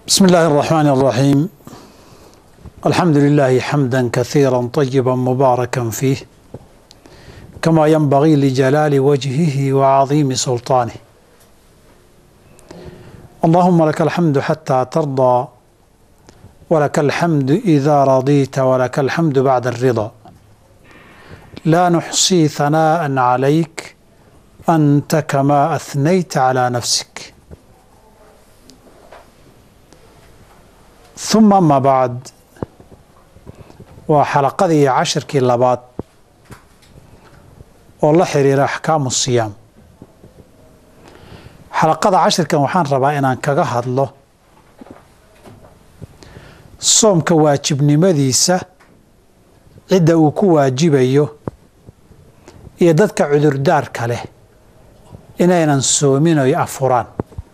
بسم الله الرحمن الرحيم الحمد لله حمدا كثيرا طيبا مباركا فيه كما ينبغي لجلال وجهه وعظيم سلطانه اللهم لك الحمد حتى ترضى ولك الحمد اذا رضيت ولك الحمد بعد الرضا لا نحصي ثناء عليك انت كما اثنيت على نفسك uma ama bacd waa xalaqadii cashirkii labaad oo la xiriira axkaamu siyaam xalaqada cashirkan waxaan rabaa inaan kaga hadlo soomka waajibnimadiisa cidda uu ku waajibayo iyo dadka cudurdaarka leh inaynan soomin oy afuraan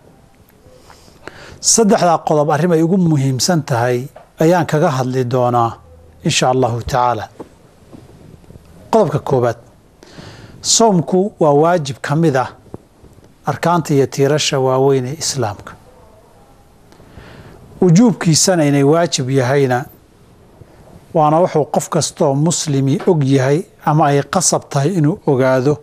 saddexdaa qodob arrim ay ugu muhiimsan tahay ayaan kaga hadli doonaa insha allahu tacaala qodobka koowaad soomku waa waajib ka mid ah arkaanta iyo tiirasha waaweyn ee islaamka wujuubkiisana inay waajib yahayna waana wuxuu qof kastaoo muslimi og yahay ama ay qasab tahay inuu ogaado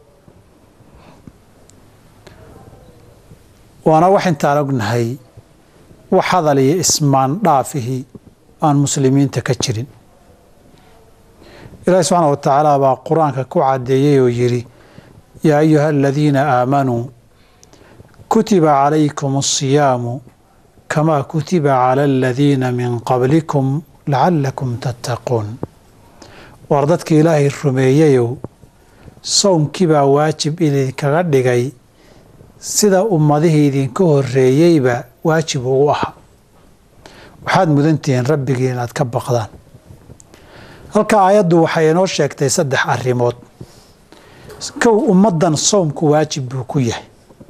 waana wax intaan ognahay wax hadal iyo ismaan dhaafihii aan muslimiinta ka jirin ilaahi subxaana wa tacaala baa qur-aanka ku caddeeyey oo yidhi yaa ayuha aladiina aamanuu kutiba calaykum asiyaamu kamaa kutiba cala aladiina min qablikum lacalakum tattaquun war dadka ilaahay rumeeyeyow sowmkii baa waajib idinkaga dhigay sida ummadihii idinka horreeyeyba waajib ugu ahaa waxaad mudantihiin rabbigii inaad ka baqdaan halka aayaddu waxay inoo sheegtay saddex arrimood kow ummaddan soomku waajib buu ku yahay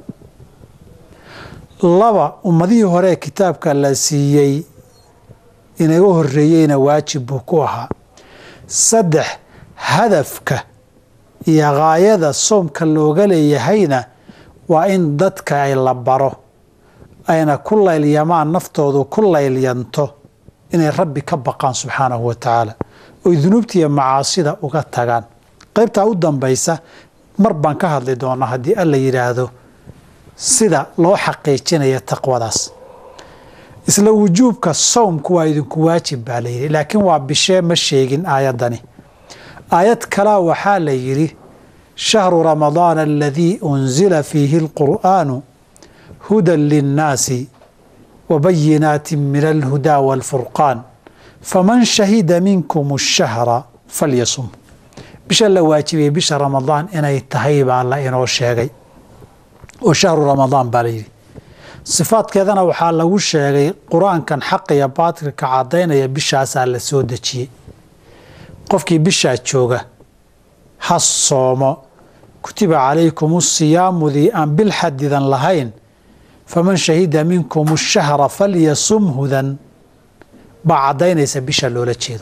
laba ummadihii hore kitaabka la siiyey inaga horreeyeyna waajib buu ku ahaa saddex hadafka iyo gaayada soomka looga leeyahayna waa in dadka ay la baro ayna ku laylyamaan naftoodu ku laylyanto inay rabbi ka baqaan subxaanahu wa tacaala oy dunuubtiiyo macaasida uga tagaan qaybtaa u dambaysa mar baan ka hadli doonaa haddii alla yidhaahdo sida loo xaqiijinaya taqwadaas isla wujuubka sowmku waa idinku waajib baa la yidhi laakiin waa bishee ma sheegin aayaddani aayad kalaa waxaa la yidhi shahru ramadaana aladii unzila fiihi alqur'aanu hudan linnaasi wabayinaati min alhudaa waalfurqaan faman shahida minkum ashahra falyasum bisha la waajibiyey bisha ramadaan inay tahay baa la inoo sheegay oo shahru ramadaan baa layidhi sifaadkeedana waxaa lagu sheegay qur-aankan xaqiya baatilka caddaynaya bishaasaa la soo dejiyey qofkii bishaa jooga ha soomo kutiba calaykum asiyaamudii aan bil xadidan lahayn faman shahida minkum ashahra falyasumhudan baa caddaynaysa bisha loola jeedo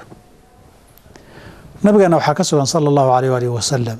nabigeena waxaa ka sugan sala allahu alayh alih wasalam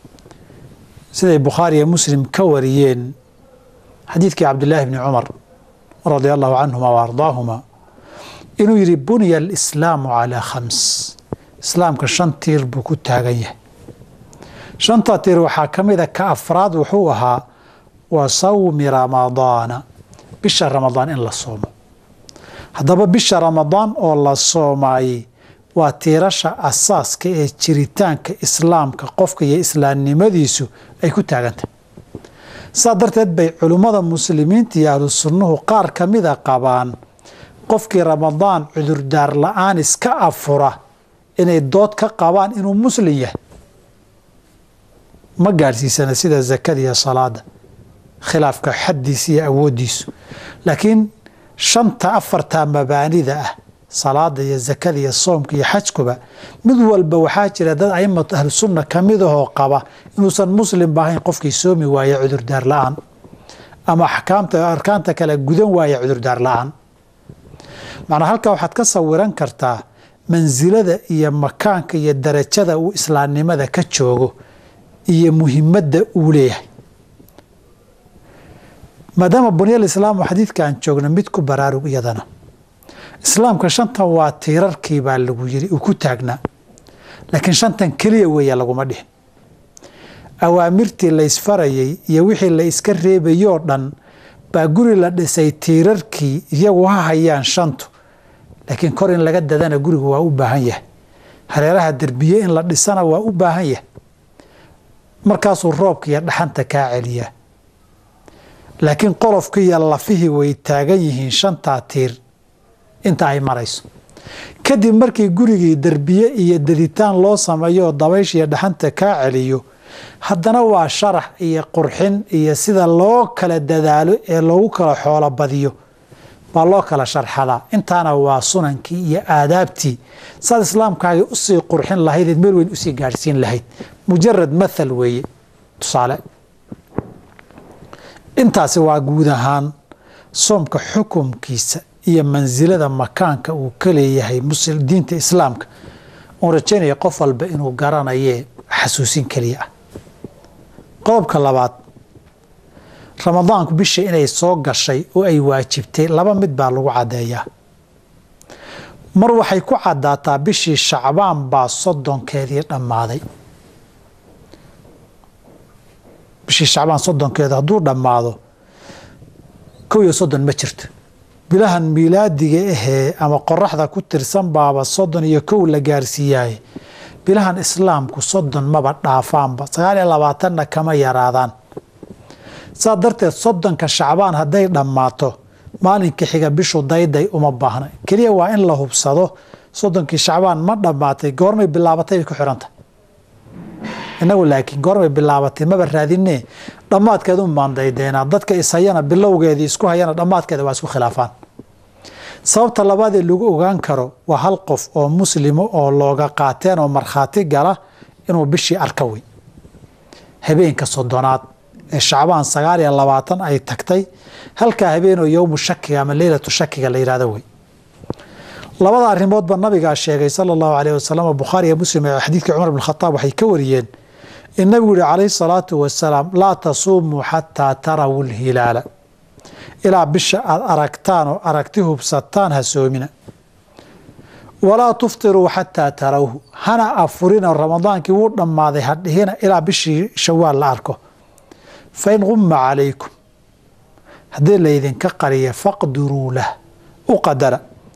siday bukhaari iyo muslim ka wariyeen xadiidkii cabdillaahi bni cumar radia allahu canhuma wa ardaahuma inuu yidhi buniya alislaamu calaa khams islaamka shan tiir buu ku taagan yahay shanta tiir waxaa ka mida ka afraad wuxuu ahaa wa sawmi ramadaana bisha ramadaan in la soomo haddaba bisha ramadaan oo la soomaayey waa tiirasha asaaska ee jiritaanka islaamka qofka iyo islaamnimadiisu ay ku taagantahy saa darteed bay culimmada muslimiinta iyo ahlu sunnuhu qaar ka mida qabaan qofkii ramadaan cudurdaar la-aan iska afura inay dood ka qabaan inuu muslim yahay ma gaadhsiisana sida zakada iyo salaada khilaafka xaddiisa iyo awooddiisu laakiin shanta afarta mabaanida ah salaada iyo zakada iyo soomka iyo xajkuba mid walba waxaa jira dad aimatu ahlu sunna ka midahoo qaba inuusan muslimba ahayn qofkii soomi waaye cudurdaar la-aan ama axkaamta arkaanta kale gudan waaye cudurdaar la-aan macnaa halkaa waxaad ka sawiran kartaa mansilada iyo makaanka iyo darajada uu islaamnimada ka joogo iyo muhimadda uu leeyahay maadaama bunyal islaamu xadiidka aan joogno mid ku baraarug iyadana islaamka shantan waa tiirarkii baa lagu yiri uu ku taagnaa laakiin shantan keliya weeya laguma dhihin awaamirtii la ysfarayay iyo wixii la iska reebayoo dhan baa guri la dhisay tiirarkii iyagu ha hayaan shantu laakiin kor in laga dadana gurigu waa u baahan yahay hareeraha derbiye in la dhisana waa u baahan yahay markaasuu roobka iyo dhaxanta kaa celiyaa laakiin qolofkii iyo lafihii way taagan yihiin shantaa tiir inta ay marayso kadib markii gurigii derbiye iyo daditaan loo sameeyo oo dabaysh iyo dhaxanta kaa celiyo haddana waa sharax iyo qurxin iyo sida loo kala dadaalo ee loogu kala xoolo badiyo baa loo kala sharxadaa intaana waa sunankii iyo aadaabtii saad islaamkaagii usii qurxin lahaydeed meel weyn usii gaadhsiin lahayd mujarad mathal weeye tusaale intaasi waa guud ahaan soomka xukumkiisa iyo mansilada makaanka uu ka leeyahay diinta islaamka uun rajaynaya qof walba inuu garanayee xasuusin keliya ah qodobka labaad ramadaanku bisha inay soo gashay oo ay waajibtay laba mid baa lagu caddeeyaa mar waxay ku caddaataa bishii shacbaan baa soddonkeedii dhammaaday bishii shacbaan soddonkeeda hadduu dhammaado kow iyo soddon ma jirto bilahan miilaadiga ahee ama qoraxda ku tirsan baaba soddon iyo kow la gaarsiiyaaye bilahan islaamku soddon maba dhaafaanba sagaal iyo labaatanna kama yaraadaan saa darteed soddonka shacbaan hadday dhammaato maalinka xiga bishu dayday uma baahna keliya waa in la hubsado soddonkii shacbaan ma dhammaatay goormay bilaabatay bay ku xidhanta inagu laakiin goormay bilaabatay maba raadinee dhammaadkeed un baan daydeynaa dadka ishayana bilowgeedii isku hayana dhammaadkeeda waa isku khilaafaan sababta labaadee lagu ogaan karo waa hal qof oo muslimo oo looga qaateen oo markhaati gala inuu bishii arka wey habeenka soddonaad ee shacbaan sagaal iyo labaatan ay tagtay halkaa habeenoo yowmu shakiga ama leylatu shakiga la yidhahdo wey labada arrimoodba nabigaa sheegay sala allahu caleyh wasalam bukhaari iyo muslim ee xadiidkii cumar bn khataab waxay ka wariyeen in nabigu yihi calayhi salaatu wasalaam laa tasuumuu xataa tarawu lhilaala ilaa bisha aada aragtaan oo aragti hubsataan ha soomina walaa tuftiruu xataa tarawhu hana afurinoo ramadaankii wuu dhammaaday hadhihina ilaa bishii shawaal la arko fain qumma calaykum haddii laydinka qariya faqdiruu lah u qadara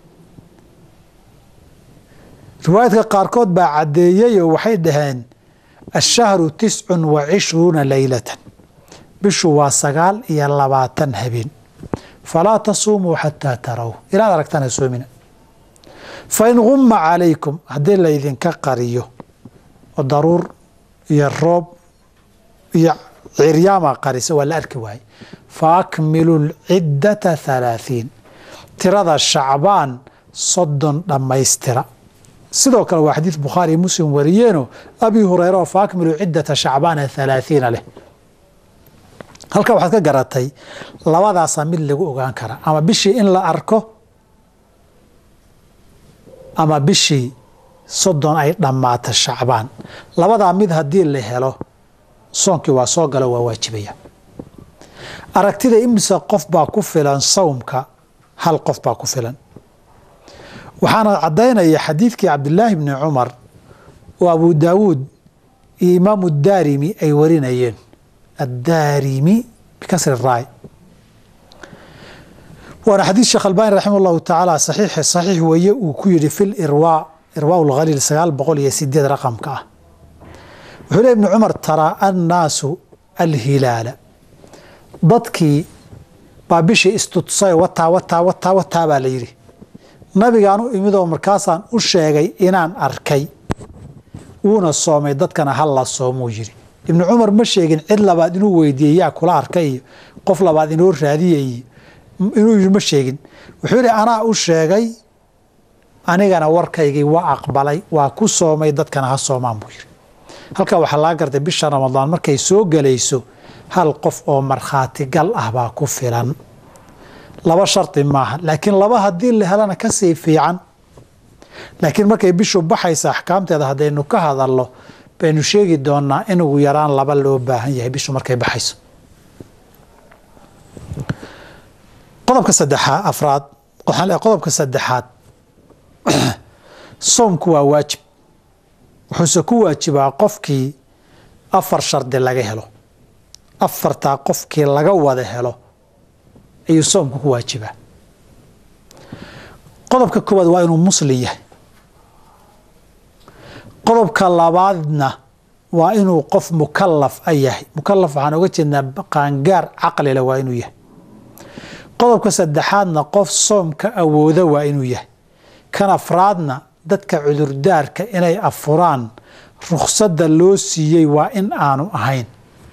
riwaayadka qaarkood baa caddeeyeyoo waxay dhaheen ashahru tiscun wa cishruuna leylatan bishu waa sagaal iyo labaatan habeen falaa tasuumuu xataa taraw ilaad aragtaan ha soomina fain qumma calaykum haddii laydinka qariyo oo daruur iyo roob iyo ciryaama qarisa waa la arki waaye fa akmilu lciddata halaathiin tirada shacbaan soddon dhammaystira sidoo kale waa xadiid bukhaari iyo muslim wariyeeno abi hureyra oo fa akmilu ciddata shacbaana halaathiina leh halka waxaad ka garatay labadaasaa mid lagu ogaan karaa ama bishii in la arko ama bishii soddon ay dhammaato shacbaan labadaa mid haddii la helo soonkii waa soo galo waa waajibaya aragtida imisa qof baa ku filan sawmka hal qof baa ku filan waxaana caddaynaya xadiidkii cabdilaahi bni cumar oo abu daawuud iyo imaamu daarimi ay warinayeen addaarimi bikasri raay waana xadiid sheekh albani raximah llahu tacaala saxiix saxiix weeye uu ku yidhi fi lirwaa irwaa lkhaliil sagaal boqol iyo sideed raqamka ah wuxuu le ibni cumar taraa annaasu alhilaala dadkii baa bishii istudsay wataa wataa wataa wataa baa la yidhi nabigaan u imidoo markaasaan u sheegay inaan arkay wuuna soomay dadkana ha la soomuu yidhi ibnu cumar ma sheegin cid labaad inuu weydiiyey yaa kula arkay iyo qof labaad inoo raadiya iyo inuu yidhi ma sheegin wuxuu yidhi anaa u sheegay anigana warkaygii waa aqbalay waa ku soomay dadkana ha soomaan buu yidhi halkaa waxaa laga gartay bisha ramadaan markay soo gelayso hal qof oo markhaati gal ah baa ku filan laba shardi maaha laakiin laba haddii la helana kasii fiican laakiin markay bishu baxaysa axkaamteeda haddaynu ka hadalno baynu sheegi doonaa in ugu yaraan laba loo baahan yahay bishu markay baxayso qodobka saddexaad afraad qodobka saddexaad soomku waa waajib wuxuuse ku waajibaa qofkii afar shardi laga helo afartaa qofkii laga wada helo ayuu soomku ku waajibaa qodobka koowaad waa inuu muslim yahay qodobka labaadna waa inuu qof mukalaf a yahay mukalaf waxaan oga jeednaa qaangaar caqlile waa inuu yahay qodobka saddexaadna qof soomka awooda waa inuu yahay kan afraadna dadka cudurdaarka inay afuraan rukhsadda loo siiyey waa in aanu ahayn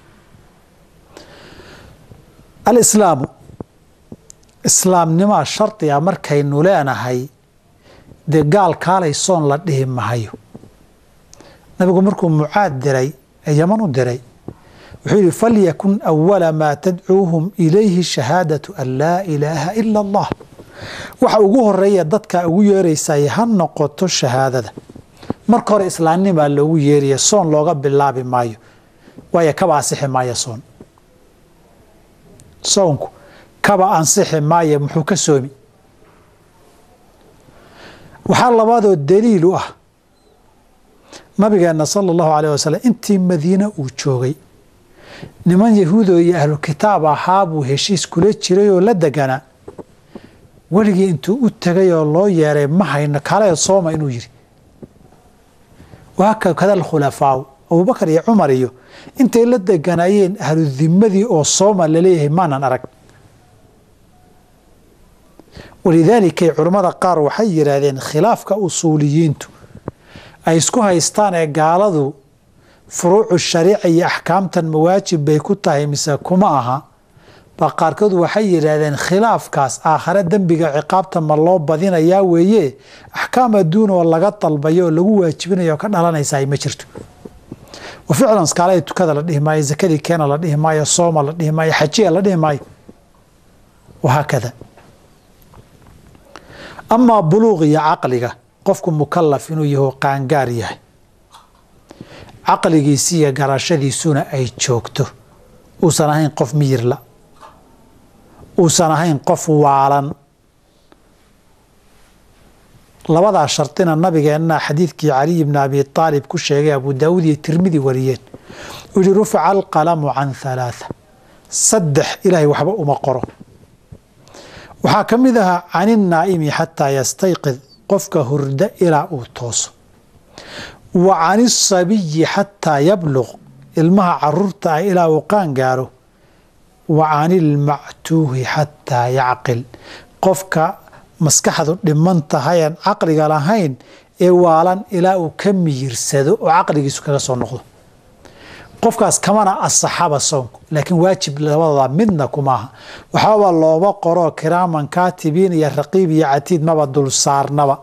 alislaamu islaamnimaa shardiga markaynu leenahay dee gaal kaalay soon la dhihi mahayo nabigu markuu mucaad diray ee yaman u diray wuxuu yihi falyakun awala maa tadcuuhum ilayhi shahaadatu an laa ilaaha ila allah waxa ugu horeeya dadka ugu yeeraysay ha noqoto shahaadada marka hore islaamnimaa loogu yeeraya soon looga bilaabi maayo waayo kaba ansixi maayo soon soonku kaba ansixi maayo muxuu ka soomi waxaa labaadoo daliil u ah nabigeenna sala allahu alayh wasalam intii madiine uu joogay niman yahuudo iyo ahlu kitaab ahaa buu heshiis kula jiray oo la deganaa weligii intuu u tegay oo loo yeeray ma hayno kale sooma inuu yidhi waakada alkhulafaaw abubakar iyo cumar iyo intay la deganaayeen ahlu dimadii oo sooma laleeyahay maanan arag walidaalikay culammada qaar waxay yidhaahdeen khilaafka usuuliyiintu ay isku haystaan ee gaaladu furuucu shariica iyo axkaamtan mawaajib bay ku tahay mise kuma aha ba qaarkood waxay yidhaahdeen khilaafkaas aakhare dembiga ciqaabta ma loo badinayaa weeye axkaam adduun oo laga dalbayo oo lagu waajibinayo oo ka dhalanaysa ay ma jirto wa ficlan skaalada tukada la dhihi maayo zakadii keena la dhihi maayo sooma la dhihi maayo xajiya la dhihi maayo wahaakada amaa buluuq iyo caqliga qofku mukalaf inuu yaho qaangaar yahay caqligiisi iyo garashadiisuna ay joogto uusan ahayn qof miyirla uusan ahayn qof waalan labadaa shardina nabigeenna xadiidkii caliy bni abi aalib ku sheegay abu daawuud iyo tirmidi wariyeen uu yihi rufica alqalamu can halaatha saddex ilaahay waxba uma qoro waxaa ka mid ahaa can innaa'imi xataa yastayqid qofka hurda ilaa uu tooso wa can isabiyi xataa yabluq ilmaha caruurta ah ilaa uu qaan gaaro wa can ilmactuuhi xataa yacqil qofka maskaxdu dhiman tahay aan caqliga lahayn ee waalan ilaa uu ka miyirsado oo caqligiisu kaga soo noqdo qofkaas kamana asaxaba soonku laakiin waajib labadooda midna kumaaha waxbaba looma qoro kiraaman kaatibiin iyo raqiib iyo catiid maba dul saarnaba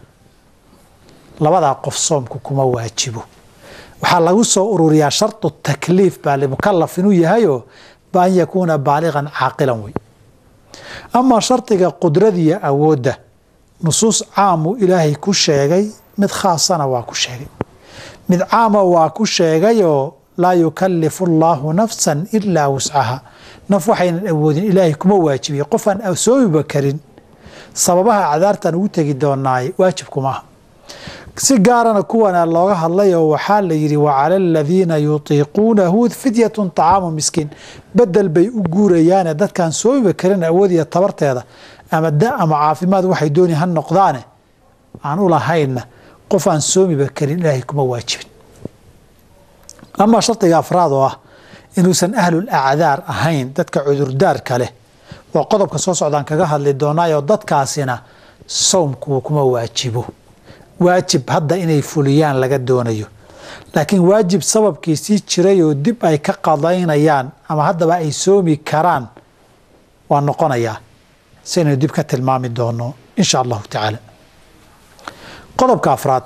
labadaa qof soomku kuma waajibo waxaa lagu soo ururiyaa shardu takliif baa limukalaf inuu yahayoo ba an yakuuna baaliqan caaqilan wey amaa shardiga qudradiyo awoodda nusuus caamuu ilaahay ku sheegay mid khaasana waa ku sheegay mid caama waa ku sheegayoo laa yukalifu allaahu nafsan ilaa wuscaha naf waxaynan awoodin ilaahay kuma waajibiye qofaan soomiba karin sababaha cadaartan ugu tegi doonaay waajib kumaaha si gaarana kuwana looga hadlayoo waxaa la yidhi wacala aladiina yutiiquunahu fidyatun طacaamu miskiin bedel bay u guurayaane dadkaan soomiba karin awoodiya tabarteeda ama da ama caafimaad waxay dooni ha noqdaane aan u lahaynna qof aan soomiba karin ilaahay kuma waajibin amaa shardiga afraad oo ah inuusan ahlul acdaar ahayn dadka cudurdaarka leh waa qodobka soo socdaan kaga hadli doonaayoo dadkaasina sowmku kuma waajibo waajib hadda inay fuliyaan laga doonayo laakiin waajib sababkiisii jiray oo dib ay ka qadaynayaan ama haddaba ay soomi karaan waa noqonayaa siaynu dib ka tilmaami doono insha allahu tacaala qodobka afraad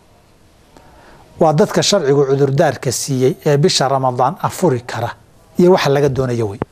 waa dadka sharcigu cudurdaarka siiyey ee bisha ramadaan afuri kara iyo waxa laga doonayo wey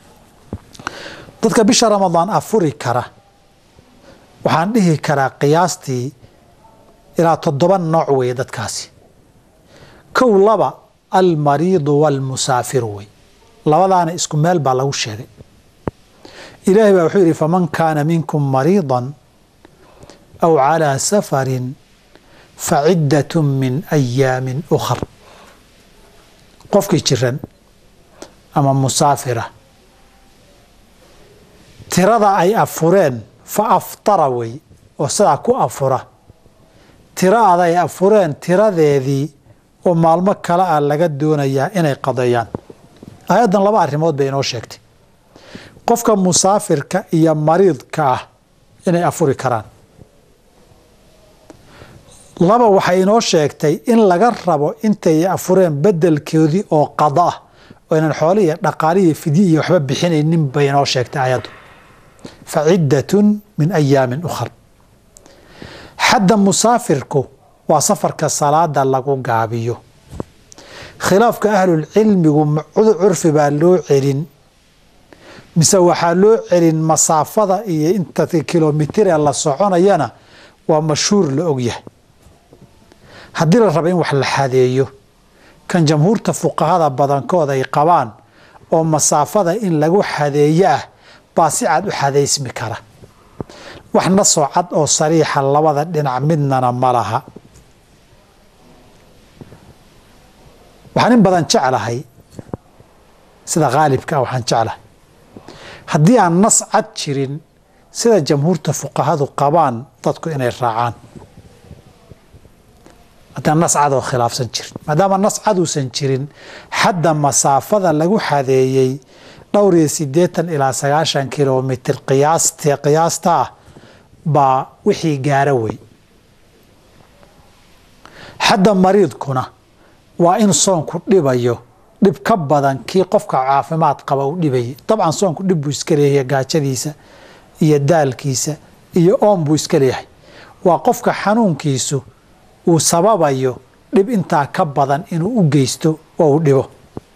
dadka bisha ramadaan afuri kara waxaan dhihi karaa qiyaastii ilaa toddoba nooc weeye dadkaasi kow laba almariidu waalmusaafiru wey labadaana isku meel baa lagu sheegay ilaahay baa wuxuu yidhi faman kaana minkum mariidan aw calaa safarin fa ciddatun min ayaamin ukhar qofkii jiran ama musaafira tirada ay afureen fa aftara wey oo sidaa ku afura tiro ada ay afureen tiradeedii oo maalmo kale ah laga doonayaa inay qadeeyaan aayaddan laba arrimood bay inoo sheegtay qofka musaafirka iyo mariidka ah inay afuri karaan laba waxay inoo sheegtay in laga rabo intay afureen bedelkoodii oo qada ah oo inaan xoolihiiyo dhaqaalihiiyo fidyi iyo waxba bixinaynin bay inoo sheegtay aayaddu fa ciddatun min ayaamin ukhar xadda musaafirku waa safarka salaada lagu gaabiyo khilaafka ahlulcilmigu curfi baa loo celin mise waxaa loo celin masaafada iyo inta kilomitir ee la soconayana waa mashhuur la ogyahay haddii la rabo in wax la xadeeyo kan jamhuurta fuqahada badankood ay qabaan oo masaafada in lagu xadeeyo ah baa si cad u xadaysmi kara wax nasoo cad oo sariixa labada dhinac midnana ma laha waxaan in badan jeclahay sida khaalibka ah waxaan jeclahay haddii aan nas cad jirin sida jamhuurta fuqahadu qabaan dadku inay raacaan haddaan nas cad oo khilaafsan jirin maadaama nas cad uusan jirin xadda masaafada lagu xadeeyey dhowr iyo siddeetan ilaa sagaashan kilomitir qiyaast qiyaasta ah baa wixii gaara wey xadda mariidkuna waa in soonku dhibayo dhib ka badan kii qofka caafimaad qaba uu dhibayay dabcan soonku dhib buu iska leeyahay gaajadiisa iyo daalkiisa iyo oon buu iska leeyahay waa qofka xanuunkiisu uu sababayo dhib intaa ka badan inuu u geysto oo uu dhibo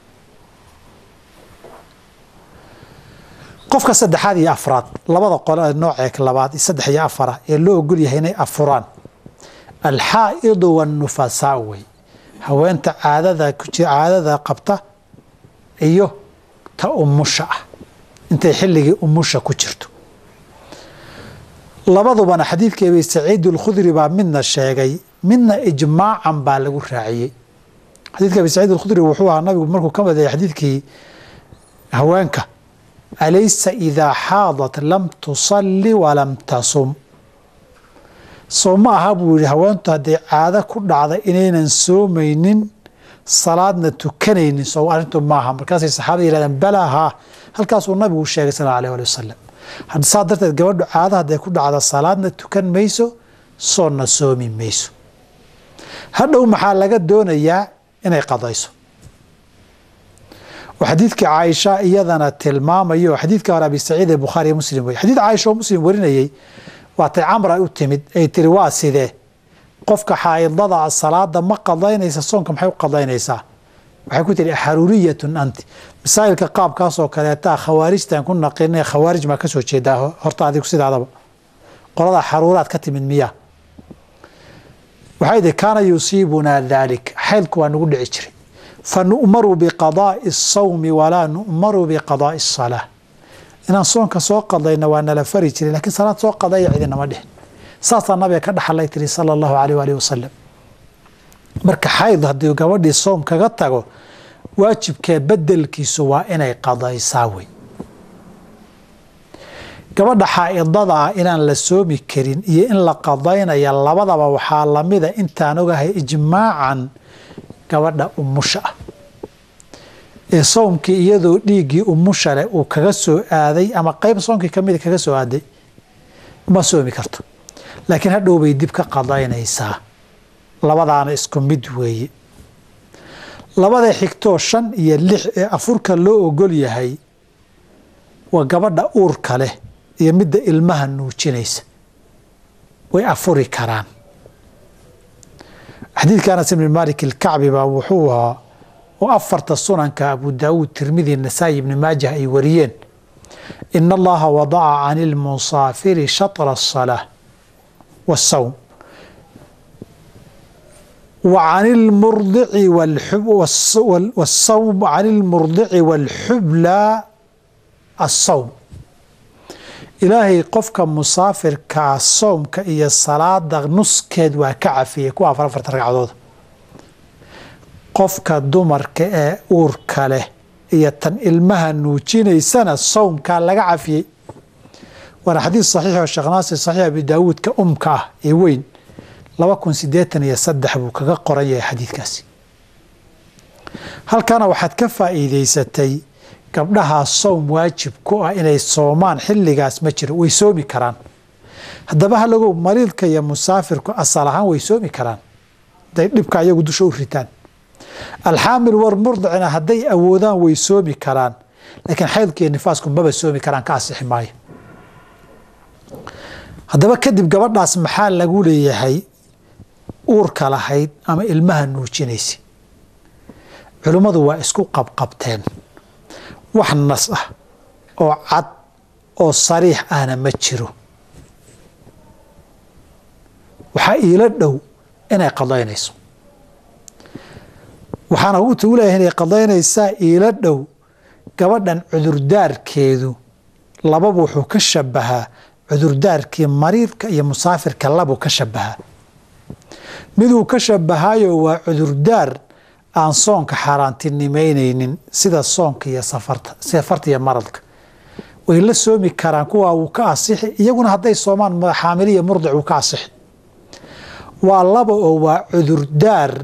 qofka saddexaad iyo afraad labada qole nooceek labaad saddex iyo afara ee loo ogol yahay inay afuraan alxaa'idu waannufasaa wey haweenta caadada caadada qabta iyo ta umusha ah intay xilligii umusha ku jirto labadubana xadiidkii abi saciid alkhudri baa midna sheegay midna ijmaacan baa lagu raaciyey xadiidka abi saciid alkhudri wuxuu ahaa nabigu markuu ka madeeyay xadiidkii haweenka alaysa idaa xaadat lam tusalli walam tasum soo ma aha buu yihi haweentu hadday caado ku dhacda inaynan soomaynin salaadna tukanaynin soo arrintu maaha markaasay saxaabada yihahdeen balaa haa halkaasuu nabigu sheegay sal allahu alih wasalam saa darteed gabadhu caado hadday ku dhacda salaadna tukan mayso soonna soomi mayso hadhow maxaa laga doonayaa inay qadayso oo xadiidkii caaisha iyadana tilmaamayo xadiidka hore abi saciid ee bukhaariyo muslim wey xadiid caaisha oo muslim warinayey waatay camra u timid ay tiri waa sidee qofka xaaidada salaada ma qadaynaysa soonka maxay u qadaynaysaa waxay ku tihi xaruuriyatun anti masaa'ilka qaabkaasoo kaleetaa khawaarijtan ku naqina khawaarij maa kasoo jeedaa horta adigu sidaadaba qoladaa xaruuraad ka timid miya waxay tihi kaana yusiibunaa daalik xaylku waa nagu dhici jiray fa nu'maru biqadaa'i asawmi walaa nu'maru biqadaa'i asalaa inaan soonka soo qadayna waa nala fari jiray lakiin salaad soo qadaya cidinama dhihin saasaa nabiga ka dhaxalay tiri sala allahu aleyh waalihi wasalam marka xayd haddii gabadhii soom kaga tago waajibkee bedelkiisu waa inay qadaysaa wey gabadha xaa'idada ah inaan la soomi karin iyo in la qadaynaya labadaba waxaa lamida intaan ogahay ijmaacan gabadha umusha ah ee soomkii iyadoo dhiiggii umusha leh uu kaga soo aaday ama qeyb soomkii kamida kaga soo aaday ma soomi karto laakiin hadhow bay dib ka qadaynaysaa labadaana isku mid weeye labada xigtoo shan iyo lix ee afurka loo ogol yahay waa gabadha uurka leh iyo midda ilmaha nuujinaysa way afuri karaan xadiidka anas ibni malik ilkacbi baa wuxuu ahaa oo afarta sunanka abu daawuud tirmidi nasaa'i ibni maajah ay wariyeen ina allaha wadaca can ilmusaafiri shatra asalaa waasawm وعن المرضع والحب والصوم عن المرضع والحبلى الصوم ilaahay qofka musaafirkaa soomka iyo salaada nuskeed waa ka cafiyey kuwa afar afartan ragcadooda qofka dumarka ee uurka leh iyo tan ilmaha nuujinaysana soomkaa laga cafiyey waana xadiid saxiix oo sheekh naasir saxiix abi daawuudka umka ah ee weyn laba kun sideetan iyo saddex buu kaga qoran yahay xadiidkaasi halkana waxaad ka faa'iidaysatay gabdhahaa soom waajib ku ah inay soomaan xilligaas ma jiro way soomi karaan haddaba halagow mariidka iyo musaafirku asal ahaan way soomi karaan haday dhibka iyagu dusha u ritaan alxaamil war murdicina hadday awoodaan way soomi karaan laakiin xaydka iyo nifaasku maba soomi karaan ka asixi maayo haddaba kadib gabadhaas maxaa lagu leeyahay uurka lahayd ama ilmaha nuujinaysa culimmadu waa isku qabqabteen wax nas ah oo cad oo sariix ahna ma jiro waxaa iila dhow inay qadaynayso waxaana u leeyahay inay qadaynaysaa iila dhow gabadhan cudurdaarkeedu lababa wuxuu ka shabahaa cudurdaarkii mariidka iyo musaafirka labuu ka shabahaa miduu ka shabahaayo waa cudurdaar aan soonka xaaraantinimeyneynin sida soonka iyo safarta safarta iyo maradka way la soomi karaan kuwaa wuu ka asixi iyaguna hadday soomaan xaamiliya murdic wuu ka asixi waa laba oo waa cudurdaar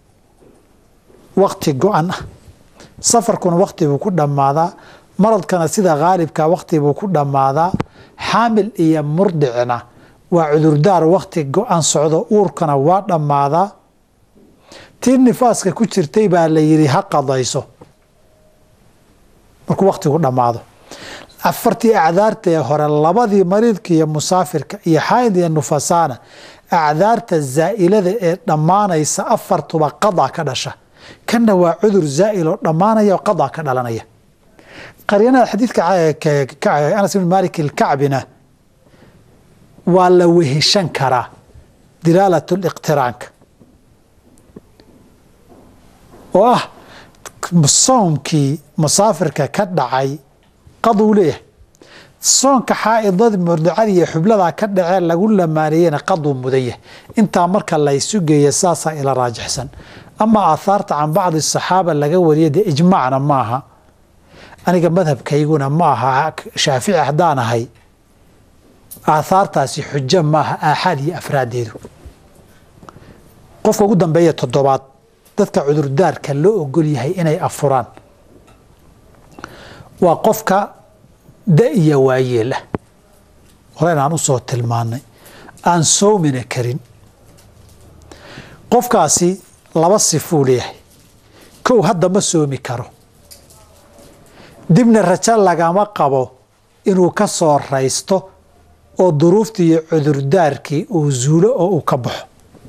wakti go-an ah safarkuna wakti buu ku dhammaadaa maradkana sida khaalibka wakti buu ku dhammaadaa xaamil iyo murdicna waa cudurdaar wakti go-an socdo uurkana waa dhammaadaa tii nifaaska ku jirtay baa la yidhi ha qadayso markuu waktigu dhammaado afartii acdaarta ee hore labadii mariidka iyo musaafirka iyo xayd iyo nufasaana acdaarta zaa'ilada ee dhammaanaysa afartuba qadaa ka dhasha kanna waa cudur zaa'il oo dhammaanaya oo qadaa ka dhalanaya qaryanada xadiidka anas ibn malik ilkacbina waa la weheshan karaa dilaalat liqtiraanka oo ah soomkii musaafirka ka dhacay qaduu leeyahay soonka xaaidad murdicada iyo xubladaa ka dhacee lagu lamaaniyeyna qaduu mudan yahay intaa marka laysu geeya saasaa ila raajixsan ama aathaarta can bacdi saxaaba laga wariya dee ijmaacna maaha aniga madhabkayguna ma aha shaafici haddaan ahay aathaartaasi xujo maaha aaxaad iyo afraadeedu qofka ugu dambeeya toddobaad dadka cudurdaarka loo ogol yahay inay afuraan waa qofka da iyo waayeel ah horen aan usoo tilmaanay aan soomina karin qofkaasi laba sifuu leeyahay kow hadda ma soomi karo dibna rajo lagama qabo inuu ka soo raysto oo duruuftii iyo cudurdaarkii uu zuulo oo uu ka baxo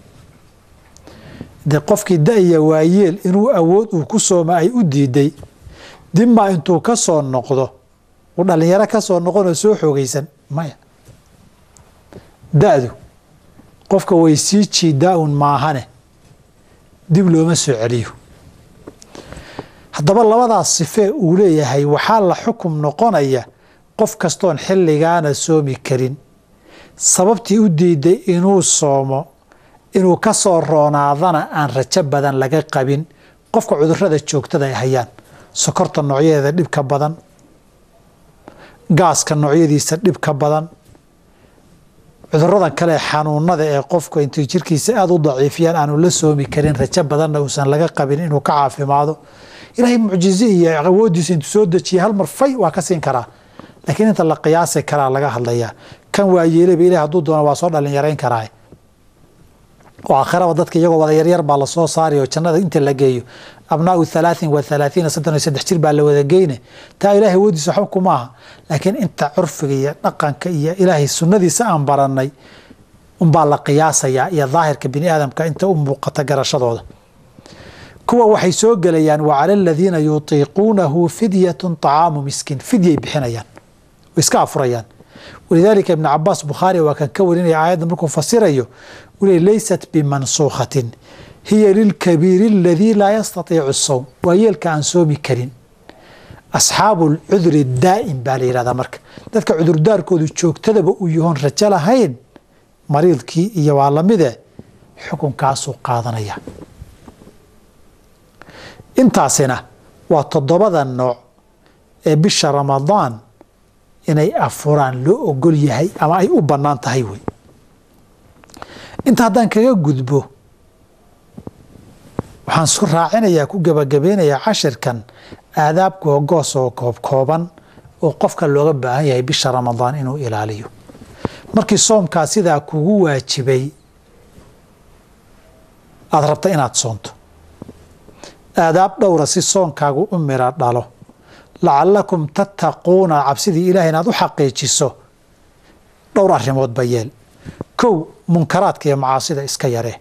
dee qofkii da-ya waayeel inuu awood uu ku sooma ay u diiday dibmaa intuu ka soo noqdo uu dhallinyaro ka soo noqonoo soo xoogaysan maya da-du qofka way sii jiidaa-un maahane dib looma soo celiyo haddaba labadaas sifee uu leeyahay waxaa la xukum noqonaya qof kastoon xilligaana soomi karin sababtii u diiday inuu soomo inuu ka soo roonaadana aan rajo badan laga qabin qofka cudurada joogtada ay hayaan sokorta noocyadeeda dhibka badan gaaska noocyadiisa dhibka badan cuduradan kale xanuunada ee qofku intay jirkiisa aada u daciifiyaan aanu la soomi karin rajo badanna uusan laga qabin inuu ka caafimaado ilaahay mucjize iyo awoodiisa intuu soo dejiya hal mar fay waa ka siin karaa laakiin inta la qiyaasi karaa laga hadlayaa kan waa yeeleba ilahi hadduu doono waa soo dhalinyarayn karaa oo aakhiraba dadka iyagoo wada yaryar baa lasoo saari oo jannada inta la geeyo abnaau halaaثin wa halaathiina soddon iyo saddex jir baa la wada geyne taa ilahay awoodiisa waxba kuma aha laakiin inta curfiga iyo dhaqanka iyo ilaahay sunnadiisa aan baranay unbaa la qiyaasayaa iyo daahirka bini aadamka inta u muuqata garashadooda kuwa waxay soo gelayaan wacala aladiina yutiiquunahu fidyatun طacaamu miskiin fidyay bixinayaan way iska afurayaan walidaalika ibn cabaas bukhaari waa kan ka warinaya aayadda markuu fasirayo uu le laysat bimansuukhatin hiya lilkabiiri aladii laa yastatiicu sowm waa yeelka aan soomi karin asxaabu lcuduri daa'im baa la yihahdaa marka dadka cudurdaarkoodu joogtadaba uu yahoon rajo lahayn mariidkii iyo waa lamide xukunkaasuu qaadanaya intaasina waa toddobada nooc ee bisha ramadaan inay afuraan loo ogol yahay ama ay u bannaan tahay wey inta haddaan kaga gudbo waxaan su raacinayaa ku gebagabeynayaa cashirkan aadaab googoos oo koobkooban oo qofka looga baahan yahay bisha ramadaan inuu ilaaliyo markii soomkaa sidaa kugu waajibay aada rabta inaad soonto aadaab dhowra si soonkaagu u mira dhalo lacalakum tattaquuna cabsidii ilahay inaad u xaqiijiso dhowr arrimoodba yeel kow munkaraadka iyo macaasida iska yaree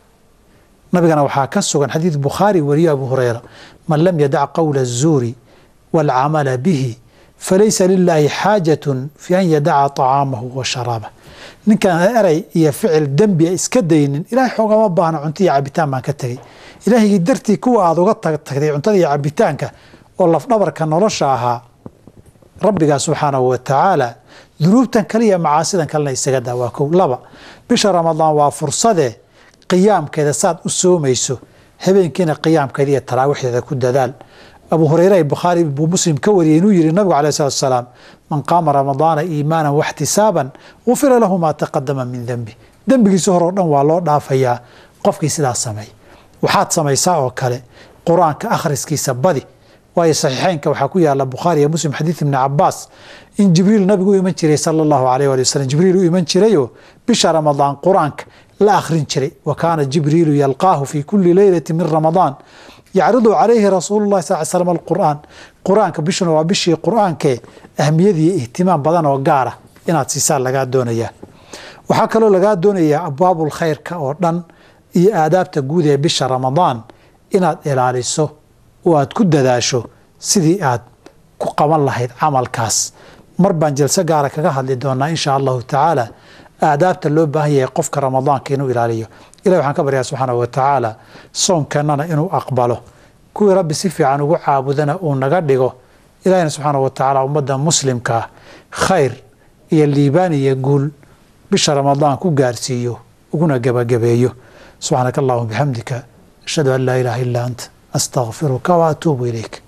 nabigana waxaa ka sugan xadiid bukhaari wariyo abu hureyra man lam yadac qowla الzuuri wاlcamala bihi falaysa lilaahi xaajatun fi an yadaca طacaamahu wa sharaabah ninkaan erey iyo ficil dembia iska daynin ilahay xoogama baahna cunto iyo cabitaan baan ka tegey ilaahygii dartii kuwa aada uga tagtagtay cuntada iyo cabitaanka oo lafdhabarka nolosha ahaa rabbigaa subxaanahu wa tacaala dunuubtan kale iyo macaasidan kalena isaga daa waa kow laba bisha ramadaan waa fursadee qiyaamkeeda saad u soomayso habeenkiina qiyaamkeeda iyo taraawiixdeeda ku dadaal abu hureyre bukhaari buu muslim ka wariyey inuu yihi nabigu alayh salatu asalaam man qaama ramadaana iimaanan waxtisaaban gufira lahu maa taqadama min dembi dembigiisa horeo dhan waa loo dhaafayaa qofkii sidaas sameey waxaad samaysaa oo kale qur-aanka akhriskiisa badi waayo saxiixeynka waxaa ku yaala bukhaari iyo muslim xadiid ibni cabaas in jibriil nabigu u iman jiray sala allahu alayh ali wasalam jibriil u iman jirayoo bisha ramadaan qur-aanka la akhrin jiray wa kaana jibriilu yalqaahu fi kuli leylati min ramadaan yacridu calayhi rasuulu lahi sal slam alqur'aan qur-aanka bishuna waa bishii qur-aankee ahmiyadiiyo ihtimaam badan oo gaara inaad siisaan lagaa doonayaa waxaa kaloo lagaa doonayaa abwaabul khayrka oo dhan iyo aadaabta guud ee bisha ramadaan inaad ilaaliso oo aad ku dadaasho sidii aad ku qaban lahayd camalkaas mar baan jalso gaara kaga hadli doonaa insha allahu tacaala aadaabta loo baahan yahay qofka ramadaanka inuu ilaaliyo ilahi waxaan ka baryaa subxaana wa tacaala soomkeennana inuu aqbalo kuwii rabbi si fiican ugu caabudana uu naga dhigo ilahina subxaana wa tacaala ummadda muslimkaa khayr iyo liibaan iyo guul bisha ramadaan ku gaarsiiyo uguna gebagabeeyo subxaanaka allahuma bixamdika ashhadu an laa ilaaha illa anta astaqfiruka wa atuubu ilayk